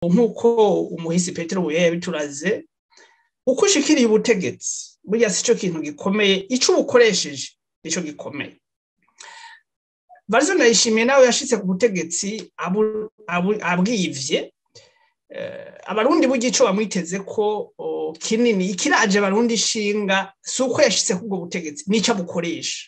nk'uko umuhisi petero buye yabituraze uko ushikiriye ubutegetsi burya si cyo kintu gikomeye icyo ubukoresheje nicyo gikomeye barizo ndayishimiye nawe yashitse ku butegetsi abwivye abarundi burya icyo bamwiteze ko kinini ikiraje abarundi ishinga si uko yashitse kubwo butegetsi n'icyo abukoresha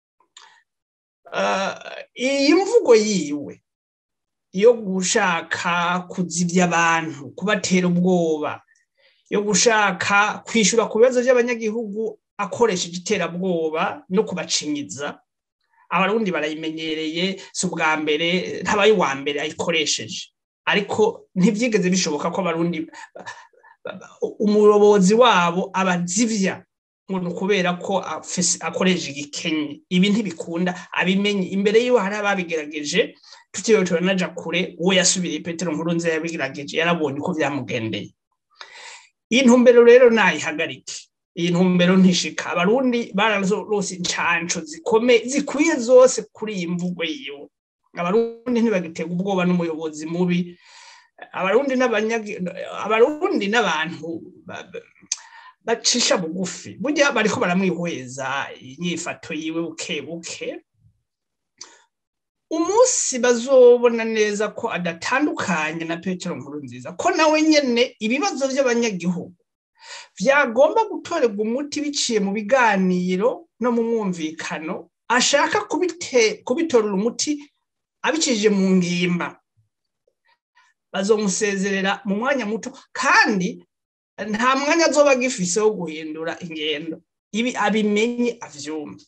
iyi mvugo yiwe yo gushaka kuzibya abantu kubatera ubwoba yo gushaka kwishyura ku bibazo by'abanyagihugu akoresheje iterabwoba no kubacinyiza abarundi barayimenyereye si ubwa mbere ntabaye uwa mbere ayikoresheje ariko ntibyigeze bishoboka ko abarundi umuyobozi wabo abazivya ngo kubera ko akoresha igikenye ibi ntibikunda abimenye imbere yiwe hari ababigerageje tutiwe turanaja kure uwo yasubiriye petero nkuru nziza yabigerageje yarabonye uko byamugendeye iyi ntumbero rero nayihagarike iyi ntumbero ntishika abarundi bararose incanco zikomeye zikwiye zose kuri iyi mvugo yiwe abarundi ntibagitega ubwoba n'umuyobozi mubi abarundi abarundi n'abantu bacisha bugufi burya bariko baramwihweza inyifato yiwe buke buke umunsi bazobona neza ko adatandukanye na petero nkuru nziza ko nawe nyene ibibazo by'abanyagihugu byagomba gutorerwa umuti biciye mu biganiro no mu mwumvikano ashaka kubitorera umuti abicishije mu ngimba bazomusezerera mu mwanya muto kandi nta mwanya azoba agifise wo guhindura ingendo ibi abimenye avyumve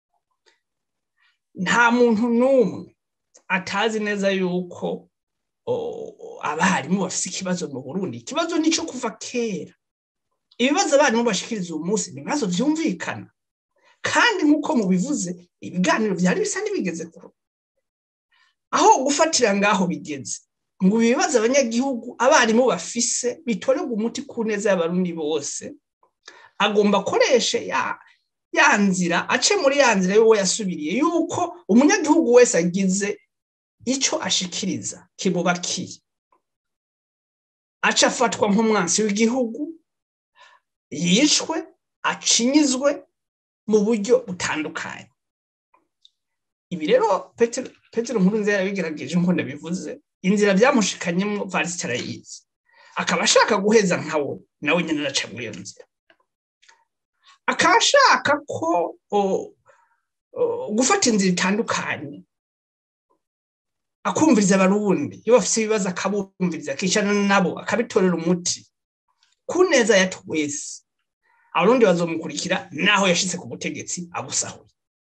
nta muntu n'umwe atazi neza yuko abarimu bafise ikibazo mu burundi ikibazo nico kuva kera ibibazo abarimu bashikiriza uyu munsi ni ibibazo vyumvikana kandi nk'uko mubivuze ibiganiro vyari bisa n'ibigeze kure aho gufatira ngaho bigeze ngo ibibazo abanyagihugu abarimu bafise bitorerwa umuti ku neza y'abarundi bose agomba akoreshe ya nzira ace muri ya nzira y'uwo yasubiriye yuko umunyagihugu wese agize icyo ashikiriza kibubakiye aca afatwa nk'umwansi w'igihugu yishwe acinyizwe mu buryo butandukanye ibi rero petero nkuru nziza yarabigerageje nk'uko ndabivuze inzira byamushikanyemo varisita arayizi akaba ashaka guheza nkawo nawe nyine araca muri iyo nzira akaba ashaka ko gufata inzira itandukanye akumviriza abarundi iyo bafite ibibazo akabumviriza akicarana nabo akabitorera umuti ku neza ya twese abarundi bazomukurikira naho yashyize ku butegetsi abusahuye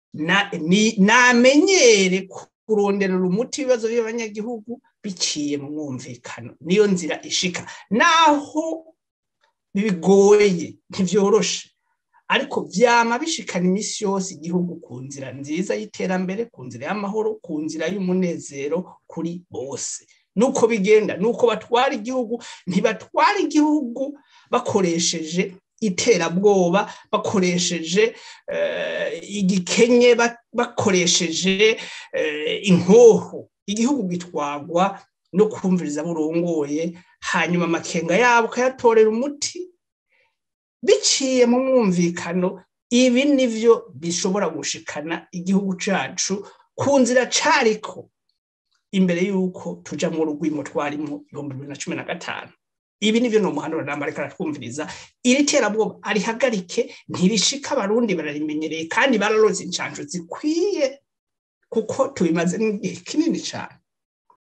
namenyere kuronderera umuti ibibazo by'abanyagihugu biciye mu mwumvikano niyo nzira ishika naho bigoye ntibyoroshe ariko byama bishikana iminsi yose igihugu ku nzira nziza y'iterambere ku nzira y'amahoro ku nzira y'umunezero kuri bose nuko bigenda nuko batwara igihugu ntibatwara igihugu bakoresheje iterabwoba bakoresheje igikenye bakoresheje inkoho igihugu gitwagwa no kumviriza burongoye hanyuma amakenga yabo ukayatorera umuti biciye mu mwumvikano ibi nivyo bishobora gushikana igihugu cacu ku nzira cariko imbere y'uko tuja mu rugwimo twarimo ibihumbi bibiri na cumi na gatanu ibi nivyo ni umuhanura namba ariko aratwumviriza iri terabwoba arihagarike ntirishika abarundi bararimenyereye kandi bararoze incanco zikwiye kuko tubimaze n'igihe kinini cane